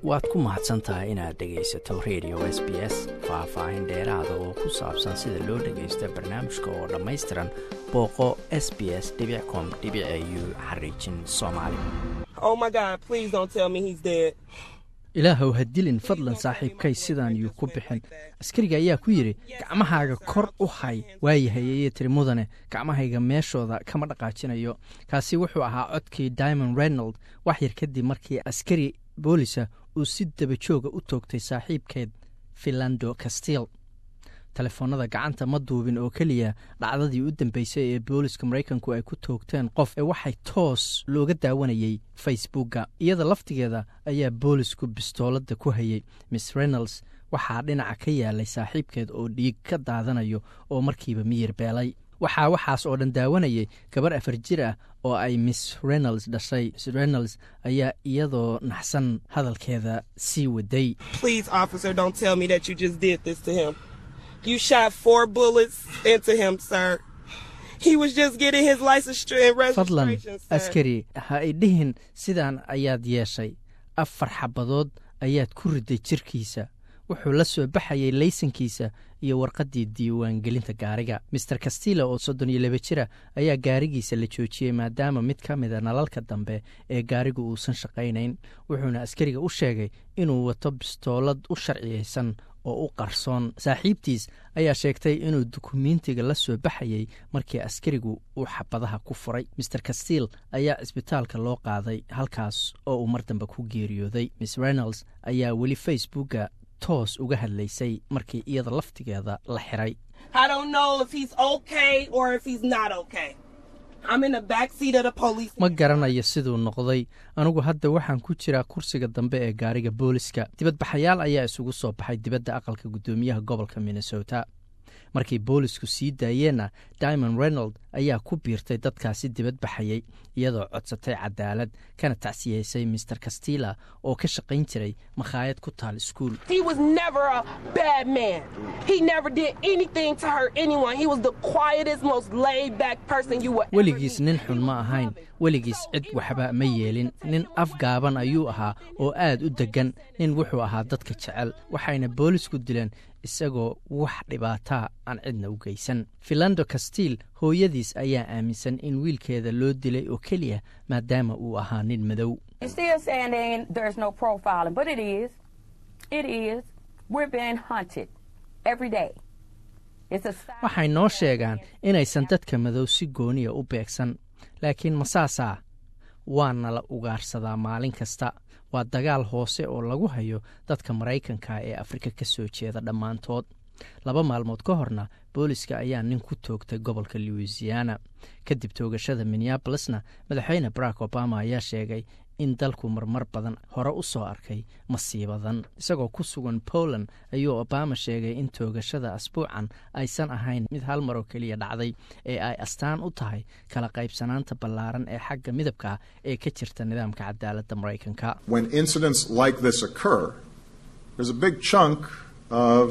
waad ku mahadsan tahay inaad dhegaysato radio s b s faah-faahin dheeraada oo ku saabsan sida loo dhagaysto barnaamijka oo dhammaystiran booqo s b s com u xariijin soomaali ilaahow ha dilin fadlan saaxiibkay sidaan yuu ku bixin askariga ayaa ku yidhi gacmahaaga kor u hay waayahay ayay tiri mudane gacmahayga meeshooda kama dhaqaajinayo kaasi wuxuu ahaa codkii diamond reynold wax yar kadib markii askari boolisa uu si dabajooga u toogtay saaxiibkeed filando castil telefoonada gacanta ma duubin oo keliya dhacdadii u dambeysay ee booliska maraykanku ay ku toogteen qof ee waxay toos looga daawanayay facebookga iyada laftigeeda ayaa boolisku bistooladda ku hayay miss reynolds waxaa dhinaca ka yaalay saaxiibkeed oo dhiig ka daadanayo oo markiiba miyir beelay waxaa waxaas oo dhan daawanayay gabar afar jir ah oo ay miss reynolds dhashay miss reynolds ayaa iyadoo naxsan hadalkeeda sii waday You shot four bullets into him, sir. He was just getting his license and fadlan registration, sir. askari ha i dhihin sidaan ayaad yeeshay afar xabadood ayaad ku riday jirkiisa wuxuu la soo baxayay laysankiisa iyo warqaddii diiwaangelinta gaariga master castilla oo soddon iyo laba jira ayaa gaarigiisa la joojiyey maadaama mid ka mida nalalka dambe ee gaarigu uusan shaqaynayn wuxuuna askariga u sheegay inuu wato bistoolad u sharciyeysan oo u qarsoon saaxiibtiis ayaa sheegtay inuu dukumiintiga la soo baxayay markii askarigu uu xabadaha ku furay master castil ayaa cisbitaalka loo qaaday halkaas oo uu mar dambe ku geeriyooday miss reynolds ayaa weli facebookga toos uga hadlaysay markii iyada laftigeeda la xiray I don't know if he's okay or if he's not okay. I'm in the back seat of the police. ma garanayo siduu noqday anugu hadda waxaan ku jiraa kursiga dambe ee gaariga booliska dibadbaxayaal ayaa isugu soo baxay dibadda aqalka guddoomiyaha gobolka minnesota markii boolisku sii daayeenna diamond reynold ayaa ku biirtay dadkaasi dibadbaxayay iyadoo codsatay cadaalad kana tacsiyeysay master castilla oo ka shaqayn jiray makhaayad ku taal iskuul He was never a bad man. He never did anything to hurt anyone. He was the quietest, most laid back person you would ever weligiis meet. nin xun ma ahayn weligiis cid waxba ma yeelin nin afgaaban ayuu ahaa oo aad u deggan nin wuxuu ahaa dadka jecel waxayna boolisku dileen isagoo wax dhibaataa aan cidna u geysan filando castil hooyadiis ayaa aaminsan in wiilkeeda loo dilay oo keliya maadaama uu ahaa nin madow You're still saying there ain't, there's no profiling, but it is. It is. We're being hunted every day. It's a sign waxay noo sheegaan inaysan dadka madow si gooniya u beegsan laakiin masaasaa waana la ugaarsadaa maalin kasta waa dagaal hoose oo lagu hayo dadka maraykanka ee afrika ka soo jeeda dhammaantood laba maalmood ka horna booliska ayaa nin ku toogtay gobolka louisiana kadib toogashada minneabolesna madaxweyne barack obama ayaa sheegay in dalku marmar badan hore u soo arkay masiibadan isagoo ku sugan poland ayuu obama sheegay in toogashada asbuucan aysan ahayn mid hal mar oo keliya dhacday ee ay astaan u tahay kala qaybsanaanta ballaaran ee xagga midabka ee ka jirta nidaamka cadaaladda maraykanka when incidents like this occur, there's a big chunk of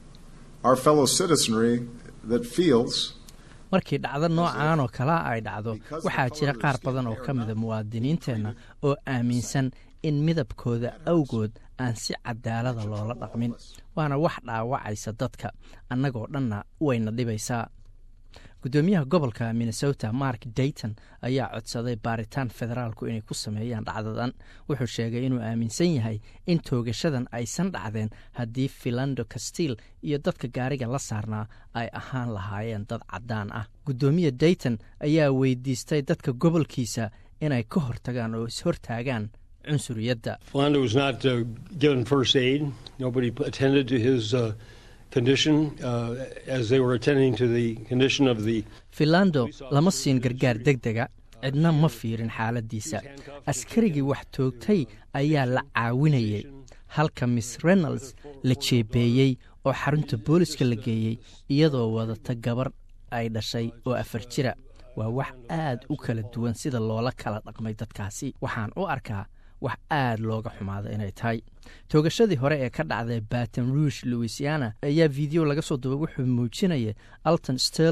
our fellow citizenry that feels markii dhacdo noocaan oo kalea ay dhacdo waxaa jira qaar badan oo ka mida muwaadiniinteenna oo aaminsan in midabkooda awgood aan si cadaalada loola dhaqmin waana wax dhaawacaysa dadka annagoo dhanna wayna dhibaysaa guddoomiyaha gobolka minnesota mark dayton ayaa codsaday baaritaan federaalku inay ku sameeyaan dhacdadan wuxuu sheegay inuu aaminsan yahay in toogashadan aysan dhacdeen haddii filando castil iyo dadka gaariga la saarnaa ay ahaan lahaayeen dad caddaan ah guddoomiya dayton ayaa weydiistay dadka gobolkiisa inay ka hortagaan oo ishortaagaan cunsuriyadda Philando was not uh, given first aid. Nobody attended to his uh, condition uh, as they were attending to the condition of the. filando lama siin gargaar deg dega cidna ma fiirin xaaladiisa askarigii wax toogtay ayaa la caawinayay halka miss reynolds la jeebeeyey oo xarunta booliska la geeyey iyadoo wadata gabar ay dhashay oo afar jira waa wax aad u kala duwan sida loola kala dhaqmay dadkaasi waxaan u arkaa wax aad looga xumaada inay tahay toogashadii hore ee ka dhacday baton rouge louisiana ayaa video laga soo duubay wuxuu muujinaya alton sterling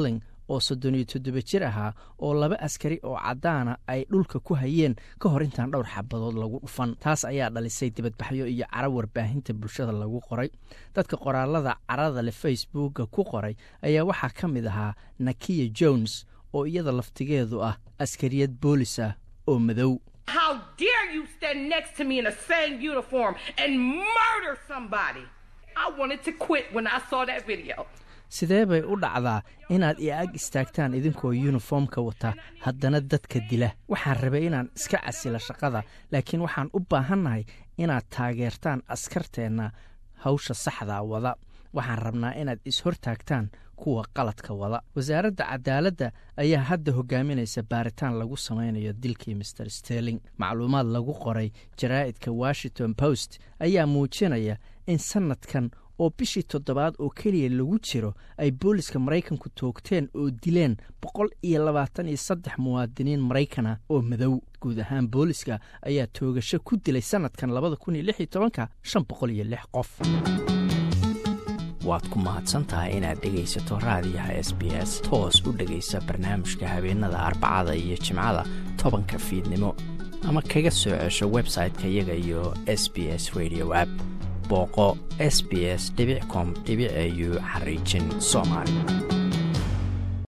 oo soddon iyo toddoba jir ahaa oo laba askari oo caddaana ay dhulka ku hayeen ka hor intaan dhowr xabadood lagu dhufan taas ayaa dhalisay dibadbaxyo iyo cara warbaahinta bulshada lagu qoray dadka qoraalada carada leh facebooka ku qoray ayaa waxaa ka mid ahaa nakiya jones oo iyada laftigeedu ah askariyad boolis ah oo madow How dare you stand next to me in the same uniform and murder somebody? I wanted to quit when I saw that video. sidee bay u dhacdaa inaad i ag istaagtaan idinkoo yuniformka wata haddana dadka dila waxaan rabay inaan iska casila shaqada laakiin waxaan u baahannahay inaad taageertaan askarteenna hawsha saxdaa wada waxaan rabnaa inaad is-hortaagtaan kuwa qaladka wada wasaaradda cadaaladda ayaa hadda hogaaminaysa baaritaan lagu samaynayo dilkii master sterling macluumaad lagu qoray jaraa'idka washington post ayaa muujinaya in sannadkan oo bishii toddobaad oo keliya lagu jiro ay booliska maraykanku toogteen oo dileen boqol iyo labaatan iyo saddex muwaadiniin maraykana oo madow guud ahaan booliska ayaa toogasho ku dilay sannadkan labada kun iyo lix iyo tobanka shan boqol iyo lix qof waad ku mahadsantahay inaad dhegaysato raadiyaha s b s toos u dhegaysa barnaamijka habeenada arbacada iyo jimcada tobanka fiidnimo ama kaga soo cesho website-ka iyaga iyo s b s radio app booqo s b s com au xariijin soomaali